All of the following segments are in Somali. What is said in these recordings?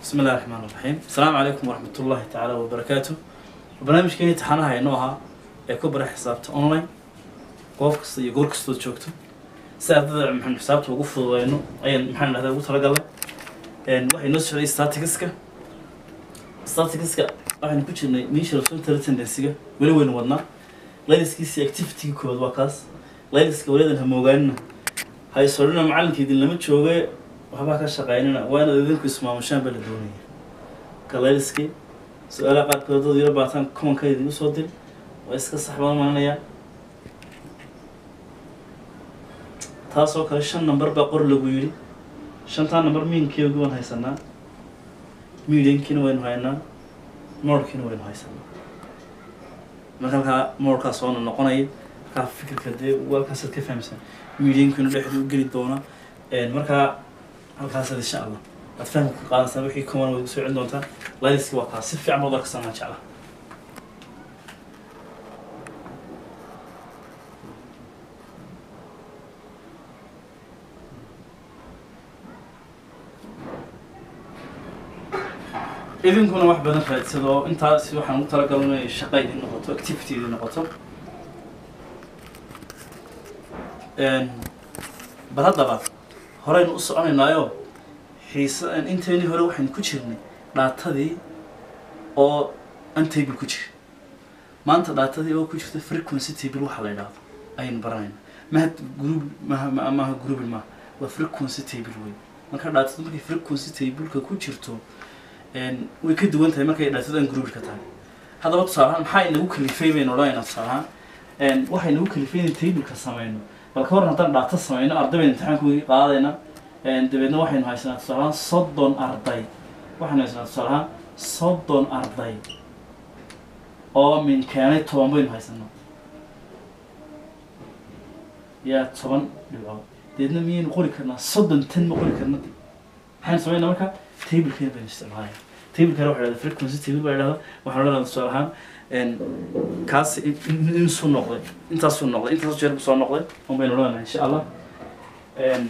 بسم الله الرحمن الرحيم السلام عليكم ورحمة الله تعالى وبركاته برنامج كيني تحانها ينوها يكون برا حسابته أونلاين قوف كست يقول كستو تشوكتو سأبدأ محن حسابته وقف وينو أي محن هذا وتر قال إن واحد نص شيء statistics statistics waxaan ku jirnay meesha rasuul tara tendensiga weli weyn wadnaa layliskiisi activity kood waa kaas layliska welidan hamoogaanina haysolina macalinka idin lama jooge waxbaa ka shaqeynina waa inaad idinku ismaamushaan baa la doonaya ka layliskii su-aalaha qaarkood dad yaro baataan komanka idin usoo dir waa iska sax baan malinayaa taasoo kale shan number baa qor lagu yidhi shantaa number miinkeegu waan haysanaa mediankiina waynu haynaa moorkiina waynu haysanaa marka halkaa moorkaa soona noqonaya markaa fikirka dee walkaasaad ka fahamsan mediankiina dhexdu u geli doona markaa halkaasaad insha allah aad fahmi ka qaadansaa wixii common way soo celin doontaa layliski waa kaas si fiican baad arkasaan maan jeclaa idinkuna wax badan raadsado intaas waxaan ugu talagalay inay shaqa idin noqoto activity idin noqoto bal haddaba horeynu u soconaynaayo xiisa inteynii hore waxaynu ku jirnay dhaatadii oo untable ku jira maanta dhaatadii oo ku jirta frequency table waxa la yidhaahdo ayaynu baranayna maha group maha ma- maaha grouping maaha waa frequency table wey marka dhaatadu markay frequency tableka ku jirto een, way ka duwan tahay markay dhaatadu aan groupka tahay haddaba tusaale ahaan maxaa inagu kalifay baynu odhanaynaa tusaale ahaan een, waxay nagu kalifay inay tableka sameyno bal ka waran haddaan dhaato sameyno arday baynu imtixaanku qaadayna een, dabeedna waxaynu haysanaa tusaale ahaan soddon arday waxaynu haysanaa tusaale ahaan soddon arday oo min keenay toban baynu haysanaa yaa toban dhibcood deedna miyaynu qori karnaa soddon tan ma qori karna maxaynu sameynaa marka tablekeen baynu isticmaalaya tablekana waxa dhahda frequency table baa dhahda waxaan odhanaa tusaale ahaan een, kaas in- in- insuu noqday intaasuu noqday intaas jeer buu soo noqday un baynu odhanaa insha allah Een,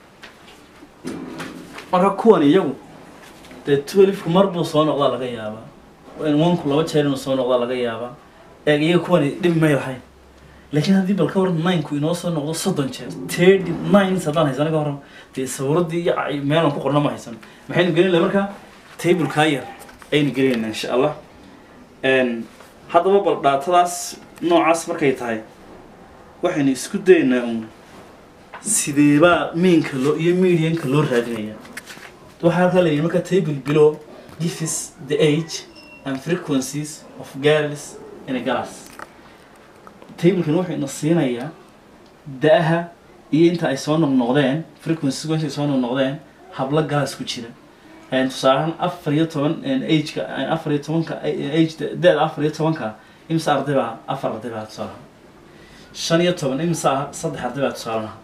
marka kuwan iyagu dee twelfku mar buu soo noqdaa laga yaabaa onku laba jeer inuu soo noqdaa laga yaabaa eeg iyaga kuwani dhib may lahayn laakiin haddii bal ka waran nineku inoo soo noqdo soddon jeer thirty nines haddaan haysana ka waran dee sawiradii iyo ca- meelan ku qorna ma haysano maxaynu gelin lahay marka tablekaa yar ayaynu gelinaynaa insha allah Een, haddaba bal dhaatadaas noocaas markay tahay waxaynu isku dayaynaa un sideebaa miinka loo iyo medianka loo raadinaya waxaa halkaa la yidhi marka table below gives the age and frequencies of girls in a class tablekan wuxuu ina siinayaa da-aha iyo inta ay soo noqnoqdeen frequencies inta ay soo noqnoqdeen hablo galas ku jira Een, tusaale ahaan afar iyo toban een, ageka een, afar iyo tobanka age da-da afar iyo tobanka imse arday baa afar arday baa tusaale ahaan shan iyo toban imse ah saddex arday baa tusaale ahaan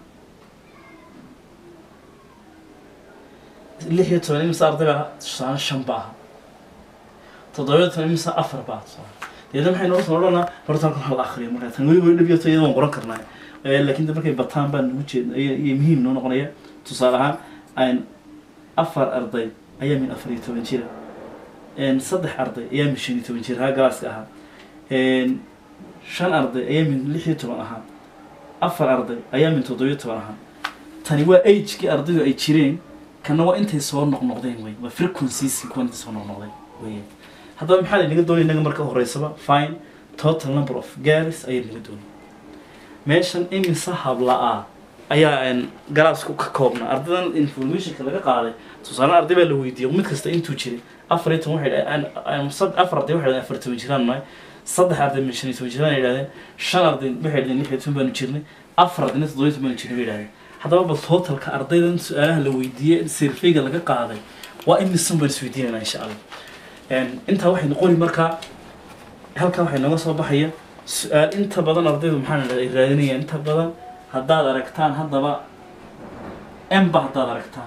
lix iyo toban imse arday baa tusaale shan ba aha toddoba iyo toban imse afar baa tusaale deedna maxay noo soo odhanaa horta halkan hal akhriyo markaa tan weli weli dhib iyo iyada waan qoran karnaa Eh, laakiin de markay bataan baan ugu jeed iyo iyo muhiim noo noqonaya tusaale ahaan aan afar arday ayaa min afar iyo toban jira Een, saddex arday ayaa min shan iyo toban jira haa galaaska ahaa Een, shan arday ayaa min lix iyo toban ahaa afar arday ayaa min toddoba iyo toban ahaa tani waa agekii ardaydu ay jireen kana waa intay soo noqnoqdeen wey waa frequencies kuwa intay soo noqnoqdeen wey haddaba maxaa la inaga doonaya inaga marka horeysaba fine total number of girls ayaa inaga doonaya meeshan imise habla-ah ayaa een, galaasku ka koobnaa ardaydan informationka laga qaaday tusaale arday baa la weydiiyey mid kasta intuu jiray afar iyo toban waxay dhahdeen aan- sad- afar arday waxay dhahdeen afar toban jiraan nahay saddex arday min shan iyo toban jiraan ay dhahdeen shan arday waxay dhahdeen lix iyo toban baanu jirnay afar ardayna toddoba iyo toban baanu jirnay bay dhahdeen haddaba bal totalka ardaydan su-aalaha la weydiiyey surveyga laga qaaday waa imisan baan isweydiinaynaa insha allah Een, intaa waxaynu qori markaa halkan waxay nooga soo baxaya su-aal inta badan ardaydu maxaa la ay raadinayaan inta badan haddaad aragtaan haddaba emba haddaad aragtaan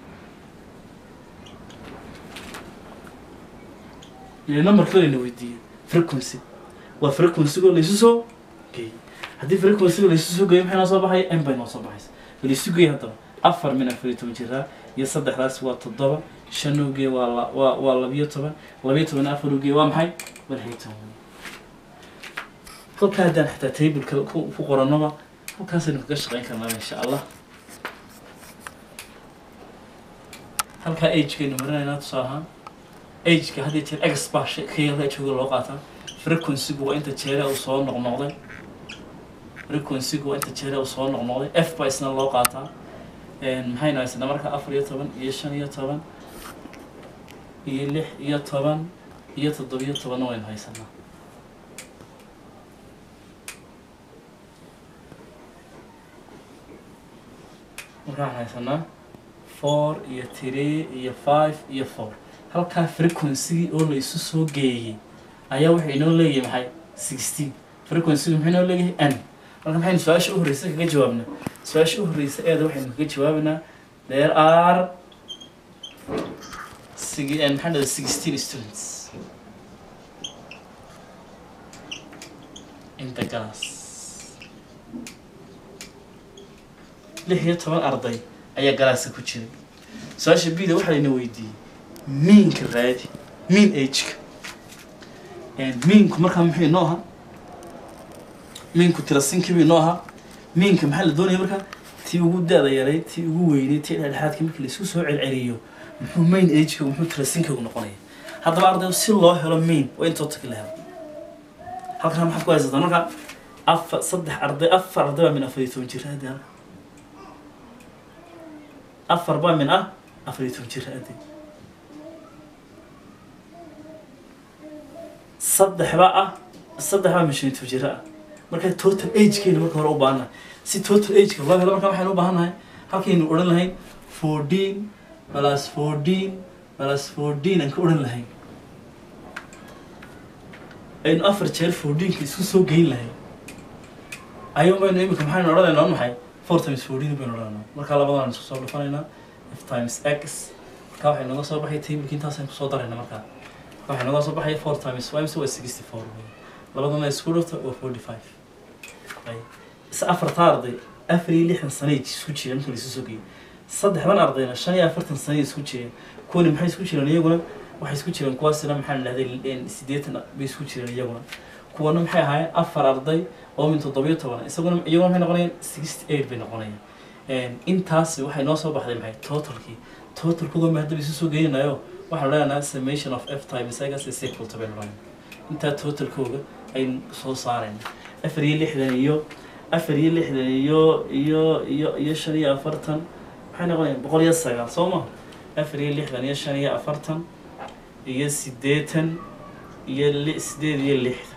ile numberka layna weydiiyey frequency waa frequencygo laysu soo geeyey haddii frequencyga laysu soo geeyo maxay noo soo baxaya m bay noo soo baxaysa laysu geeyey haddaba afar min afar iyo toban jiraa iyo saddexdaas waa toddoba shan uge waa la- waa waa labiyo toban labiyo toban afar uge waa maxay waa lix iyo toban kolka haddaan xitaa tableka ku ku qorannaba halkaasaynu kaga shaqayn karnaa insha allah halkaa agekaynu marinaynaa tusaale ahaan ageka had iyo jeer ex baa shay- ka yar jooga loo qaataa frequency-gu waa inta jeere uu soo noqnoqday frequency-gu waa inta jeere uu soo noqnoqday f baa isna loo qaataa Een, maxaynu haysanaa marka afar iyo toban iyo shan iyo toban iyo lix iyo toban iyo toddobiyo tobanna waynu haysanaa marka waxaan haysanaa four iyo three iyo five iyo four halkaa frequency oo la isu soo geeyey ayaa wuxuu inoo leeyahay maxay sixteen frequency muxuu inoo leeyahay n marka maxaynu su-aasha u horreysa kaga jawaabnaa su-aasha u horreysa eeda waxaynu kaga jawaabanaa there are sig- and maxaa dhahda sixteen students in the class lix iyo toban arday ayaa galaaska ku jiray su-aasha bida waxaa layna weydiiyey miinka raadi miin ageka miinku markaa muxuu inoo ahaa miinku tirasinkiibu inoo ahaa miinka maxaa la doonaya markaa tii ugu da-da yaray tii ugu weynay tii dhexdhexaadka markii laisku soo celceliyo muxuu main ageka muxuu tirasinkigu noqonaya haddaba arday si loo helo main waa in tootaki la helo halkan maxaad ku haysataa marka afar saddex arday afar arday baa min afar iyo toban jir hadda halka afar baa min ah afar iyo toban jir hadda saddex baa ah saddex baa min shan iyo toban jir ah marka total agekeena marka hore u baahannahay si total ageka loo helo marka waxaynu u baahannahay halkaynu odhan lahayn fourteen plus fourteen plus fourteen aan ka odhan lahayn aynu afar jeer fourteenka isku soo geyn lahayn ayuu baynu imika maxaynu odhanaynaa maxay four times fourteen baynu odhanaynaa marka labadaan isku soo dhufanaynaa f times x marka waxay nooga soo baxay tableki intaasaan kusoo daraynaa markaa waxay nooga soo baxaya four times five so waa sixty four labadana isku dhufta waa forty five is afarta arday afar iyo lixdan sanay isku jireen marka laisu soo geeyey saddexdan ardayna shan iyo afartan sanay isku jireen kuwani maxay isku jireen iyaguna waxay isku jireen kuwaasina maxaa la dhahday siddeetan bay isku jireen iyaguna kuwana maxay ahaayeen afar arday oo min toddobiyo toban isaguna iyaguna maxay noqonayaan sixty eight bay noqonayaan intaas waxay noo soo baxday maxay totalkii totalkooda ma haddaba isu soo geynayo waxaan leenahay summation of f times igas is equal to baynu leenahay intaa totalkooga aynu soo saarayna afar iyo lixdan iyo afar iyo lixdan iyo iyo iyo iyo shan iyo afartan maxay noqonayaan boqol iyo sagaal soo ma afar iyo lixdan iyo shan iyo afartan iyo siddeetan iyo li sideed iyo lixdan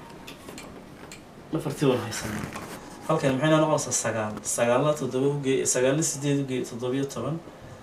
afartii waan haysanaa halkan maxay noo noqonaysaa sagaal sagaalna toddoba uge sagaalna sideed uge toddobiyo toban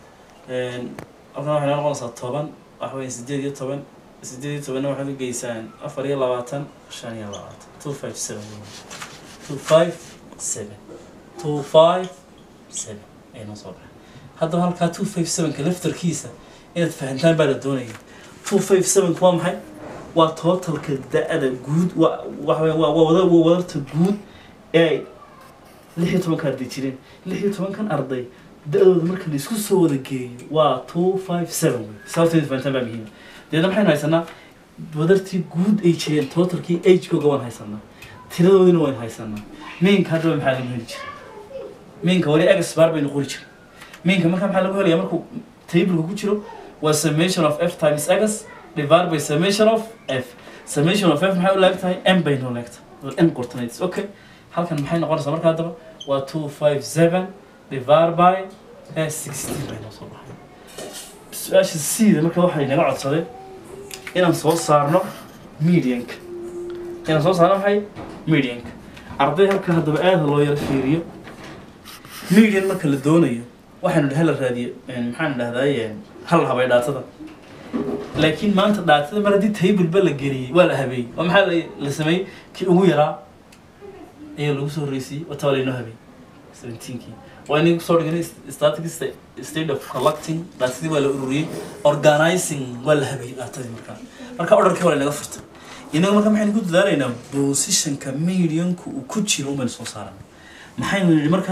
halkan waxay noo noqonaysaa toban waxa weeye sideed iyo toban sideed iyo tobanna waxaad ugeysaan afar iyo labaatan shan iyo labaatan two five seven two five seven two five seven ay noo soo baxay haddaba halkaa two five sevenka laftarkiisa inaad fahantaan baa la doonaya two five sevenka waa maxay waa totalka da-da guud wa waxa weya waa waa wada waa wadarta guud ee ay lix iyo tobanka arday jireen lix iyo tobankan arday da-dooda marka la isku soo wada geeyo waa two five seven wey sababteeda fahantaan baa muhiima deedna maxaynu haysanaa wadartii guud ay jireen totalkii agekooga waan haysanaa tiradoodina waan haysanaa miinka haddaba maxaa lagu heli jira miinka wali exbar baynu qori jira miinka marka maxaa lagu helaya markuu tableka ku jiro waa summation of f times x divided by summation of f summation of f maxay u leeg tahay m bay noo leegtahay n qortanayd okay halkan maxay noqonaysaa marka haddaba waa two five seven divided by sixteen bay noo soo baxay su-aasha cda marka waxay naga codsaday inaan soo saarno medianka inaan soo saarno maxay medianka arday halka haddaba aada loo yaro fiiriyo median marka la doonayo waxaanu hala raadiyo maxaan dhahdaye hal habay dhaatada laakiin maanta dhaatada mar haddii tableba la geliyey waa la habeeyey oo maxaa la- la sameeyey kii ugu yaraa ayaa lagu soo horreysiyey wataba laynoo habeeyey seventeenkii waa inagu soo dhiganay statics state of collecting dhaatadii waa la ururiyey organizing waa la habeeyey dhaatadii markaa marka orderkii waa laynaga furtay inaga marka maxaynu ku dadaalaynaa positionka medianku uu ku jiro umaynu soo saarana maxaynu yidhi marka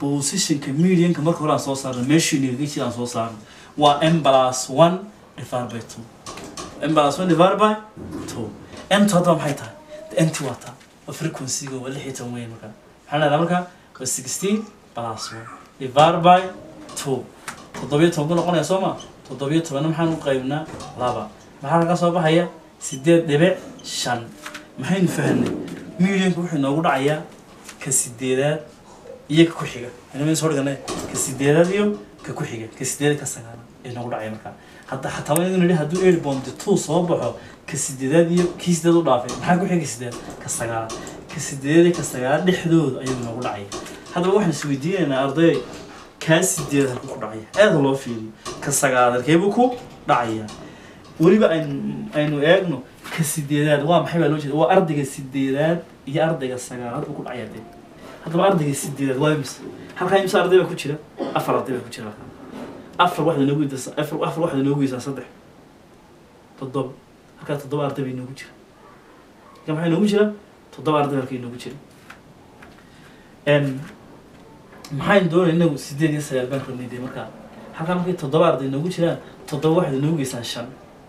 positionka medianka marka hore aan soo saarno meeshuu navigation aan soo saarno waa m plus one divided by two m plus one divided by two mt haddaba maxay tahay mt waa taa waa frequency-ga waa lix iyo toban weyn marka maxaa leedahay marka waa sixteen plus one divided by two toddobiyo toban ku noqonaya soo ma toddobiyo tobanna maxaan u qaybnaa laba maxaa laga soo baxaya sideed dhibic shan maxaynu fahnay medianka wuxuu inoogu dhacayaa ka sideedaad iyo ka ku-xiga inama soo dhigana ka sideedaad iyo ka ku-xiga ka sideedaad ka sagaalaad ee noogu dhacaya markaa hadda xataa waa inuu nidhi hadduu eight bond two soo baxo ka sideedaad iyo kii sideed u dhaafay maxaa ku-xiga ka sideed ka sagaalaad ka sideedaad iyo ka sagaalaad dhexdooda ayuu noogu dhacaya haddaba waxaan is weydiinaynaa arday kaa sideed halku ku dhacaya aada loo fiiriyo ka sagaalaad halkeebuu ku dhacaya weliba aynu aynu eegno ka sideedaad waa maxay baa loo jeeda waa ardayga sideedaad iyo ardayga sagaalaad buu ku dhacaya dee haddaba ardayga sideedaad waa imse halkaa imse arday baa ku jira afar arday baa ku jira halkaa afar waxda noogu yidasa afar afar waxda noogu yidsaa saddex toddoba halkaa toddoba arday bay noogu jira halkaa maxay noogu jira toddoba arday halkay noogu jira n maxaynu doonay inagu sideed iyo sagaal baan rabnay dee markaa halkaa markay toddoba arday noogu jiraan toddoba waxda noogu geysaan shan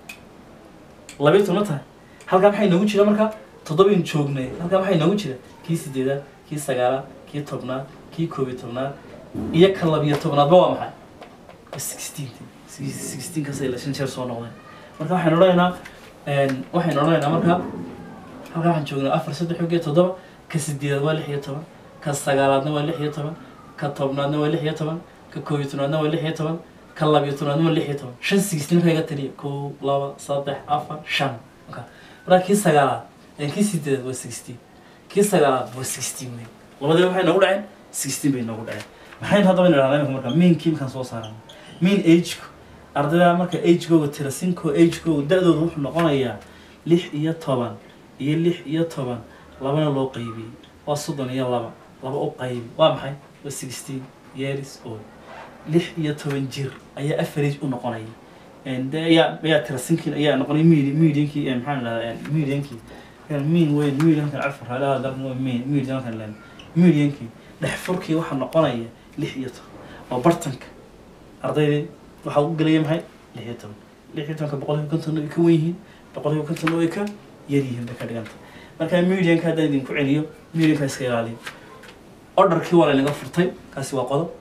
labiyo toban ma tahay halkaa maxay noogu jira markaa toddobaynu joognay halkaa maxay noogu jira kii sideedaad kii sagaalaad kii tobnaad kii koob iyo tobnaad iyo ka labiyo tobnaadba waa maxay sixteen sixteen kasay la shan jeer soo noqdeen marka waxaynu odhanaynaa waxaynu odhanaynaa marka halkaa waxaan joognaa afar saddex og iyo toddoba ka sideedaad waa lix iyo toban ka sagaalaadna waa lix iyo toban ka tobnaadna waa lix iyo toban ka koob iyo tobnaadna waa lix iyo toban ka labiyo tobnaadna waa lix iyo toban shan sixteen markaa iga taliya kow laba saddex afar shan marka markaa kii sagaalaad kii sideedaad waa sixteen kii sagaalaad waa sixteen wey labadii waxay noogu dhaceen sixteen bay noogu dhaceen maxaynu haddaba nidhahdaa imika marka meankii markaan soo saarana mean ageka ardayda marka agekooga tirasinkoo agekooga da-dooda wuxuu noqonayaa lix iyo toban iyo lix iyo toban labana loo qaybiyey waa soddon iyo laba laba u qaybi waa maxay waa sixteen years old lix iyo toban jir ayaa average u noqonaya de ayaa ayaa tirasinkiin ayaa noqonay medi mediankii maxaan idhahdaa mediankii mean weyn mediankan carfur halaha dalkan waa mean mediankan len mediankii dhex furkii waxaa noqonaya lix iyo toban oo bartanka ardaydii waxaa u gelaya maxay lix iyo toban lix iyo tobanka boqolkiiba konton way ka wen yihiin boqolkiiba konton way ka yar yihiin bay ka dhiganta marka medianka haddaan idinku celiyo medianka iska ilaaliyo orderkii waa laynaga furtay kaasi waa qodob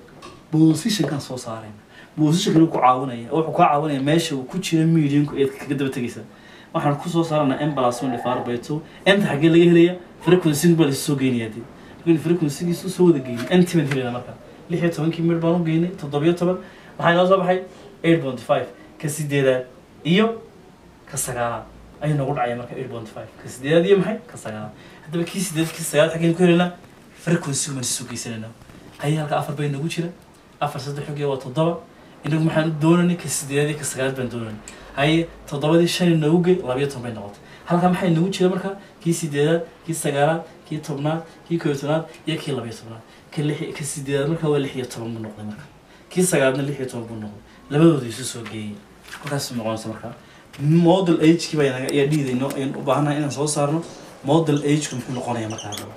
positionkan soo saarayna positionkan ku caawinaya wuxuu kaa caawinaya meesha uu ku jira medianku eed kaga daba tegaysa waxaan kusoo saaranaa m plus one divided by two mta xaggee laga helaya frequency baa lasoo geynayaa dee markaynu frequencygiisu soo wada geynay nt baan helayna marka lix iyo tobankii mir baan u geynay toddobiyo toban maxaa inoo soo baxay eight point five ka sideedaad iyo ka sagaalaad ayuu noogu dhacaya marka eight point five ka sideedaad iyo maxay ka sagaalaad haddaba kii sideedaad kii sagaalaad xaggeen ku helaynaa frequency baan soo geysanayna haya halka afar bay nagu jira afar saddex xogee waa toddoba inagu maxaan doonanay ka sideedaad iyo ka sagaalaad baan doonanay haye toddobadii shan noogu gey labayo toban bay noqotay halkaa maxay nagu jira marka kii sideedaad kii sagaalaad kii tobnaad kii koob iyo tobnaad iyo kii labayo tobnaad ka lix ka sideedaad marka waa lix iyo toban buu noqday marka kii sagaalaadna lix iyo toban buu noqday labadooda isu soo geeyay markaas noqonaysa marka model agekii baa naga ayaa dhiidayno ayaan u baahanahay inaan soo saarno model ageka muxuu noqonaya markaa hadaba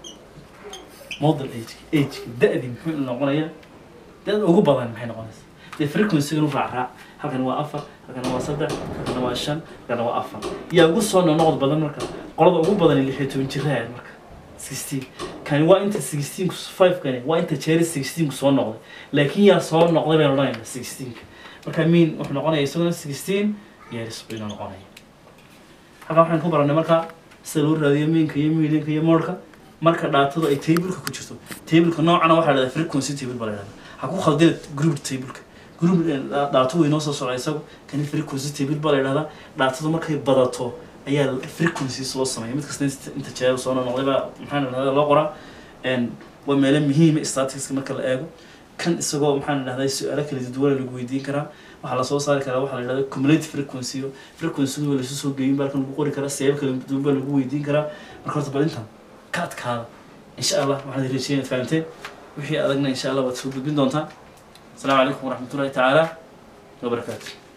model age ageka da-dii muxuu noqonaya da-da ugu badan maxay noqonaysa dee frequency-gan u raac raac halkan waa afar halkan waa saddex halkan waa shan halkan waa afar yaa ugu soo noqnoqod badan marka qolada ugu badan lix iyo toban jiraha marka sixteen kani waa inta sixteen five kani waa inta jeeri sixteen soo noqday laakiin yaa soo noqday baynu odhanayna sixteenka marka mean wuxuu noqonaya isaguna sixteen years baynu noqonaya halkan waxaan ku baranay marka sida loo raadiyo meanka iyo medianka iyo modka marka dhaatadu ay tableka ku jirto tableka noocana waxaa la dhahdaa frequency table baa la dhahdaa ha ku khaldina group tableka group dhaato way noo soo socda isagu kani frequency table baa la dhahdaa dhaatadu markay badato ayaa frequencies loo sameeya mid kasta inta jeer soo noqday baa maxaa la dhahdaa loo qoraa waa meelo muhiima staticska marka la eego kan isagoo maxaa la dhahdaa su-aalo kala duwan lagu weydiin karaa waxaa lasoo saari karaa waxaa la dhahdaa cumulative frequency frequency waa lasu soo geeyin baa halkan lagu qori karaa siyaabo kala duwan baa lagu weydiin karaa marka horta bal intan ka adkaada insha allah waxaan rajeynaya inaad fahamteen wixii adagna insha allah waad soo gudbin doontaa السلام عليكم ورحمة الله تعالى وبركاته